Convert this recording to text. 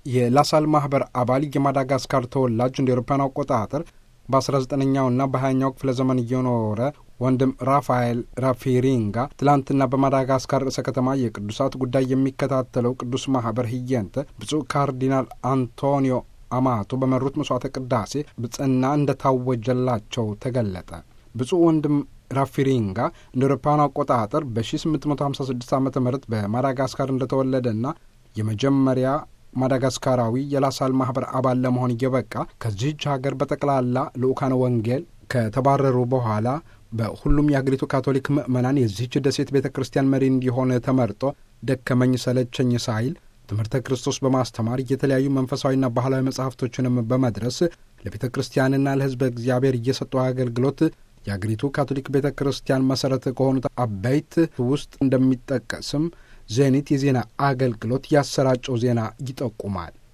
የላሳል ማህበር አባል የማዳጋስካር ተወላጅ እንደ ኤሮፓውያን አቆጣጠር በ19ኛውና በ20ኛው ክፍለ ዘመን እየኖረ ወንድም ራፋኤል ራፊሪንጋ ትላንትና በማዳጋስካር ርዕሰ ከተማ የቅዱሳት ጉዳይ የሚከታተለው ቅዱስ ማህበር ህየንተ ብፁዕ ካርዲናል አንቶኒዮ አማቶ በመሩት መስዋዕተ ቅዳሴ ብጽና እንደታወጀላቸው ተገለጠ። ብፁዕ ወንድም ራፊሪንጋ እንደ አውሮፓውያን አቆጣጠር በ1856 ዓ ም በማዳጋስካር እንደተወለደና የመጀመሪያ ማዳጋስካራዊ የላሳል ማህበር አባል ለመሆን እየበቃ ከዚህች ሀገር በጠቅላላ ልኡካነ ወንጌል ከተባረሩ በኋላ በሁሉም የአገሪቱ ካቶሊክ ምዕመናን የዚህች ደሴት ቤተ ክርስቲያን መሪ እንዲሆን ተመርጦ ደከመኝ ሰለቸኝ ሳይል ትምህርተ ክርስቶስ በማስተማር የተለያዩ መንፈሳዊና ባህላዊ መጻሕፍቶችንም በመድረስ ለቤተ ክርስቲያንና ለሕዝበ እግዚአብሔር እየሰጠው አገልግሎት የአገሪቱ ካቶሊክ ቤተ ክርስቲያን መሠረት ከሆኑት አበይት ውስጥ እንደሚጠቀስም ዜኒት የዜና አገልግሎት ያሰራጨው ዜና ይጠቁማል።